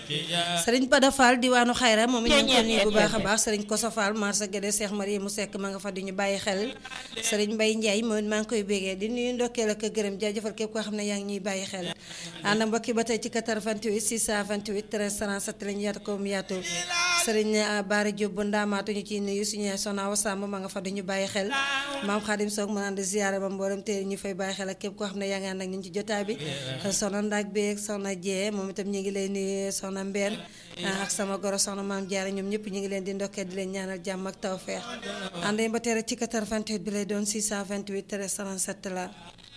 sëriñ Pada Fall diwaanu xayra moom it ñu ngi ko nuyu bu baax a baax sëriñ Koso Fall marsa Guédé Cheikh Marie mu sekk ma nga fa di ñu bàyyi xel sëriñ Mbaye Ndiaye moom it maa ngi koy bégee di nuyu ndokkeel ak gërëm jaajëfal képp koo xam ne yaa ngi ñuy bàyyi xel ànd mbokki ba tey ci 88 628 13 37 lañu yaatu ko mu yaatu sëriñ Baara Diop bu ndaamaatu ñu ciy nuyu suñu Soxna Awa Samb ma nga fa di ñu bàyyi xel maam Xaadim Soog mu naan di ziyaare ba mboolem te ñu fay bàyyi xel ak képp koo xam ne yaa ngi ànd ak ñun ci jotaay bi soxna Ndak beeg soxna Jee moom itam ñu ngi lay nuyu soxna Mbeen ak sama goro soxna maam Jaara ñoom ñëpp ñu ngi leen di ndokkee di leen ñaanal jàmm ak tawfeex ànd ba tere ci 88 bi lay doon 628 13 37 la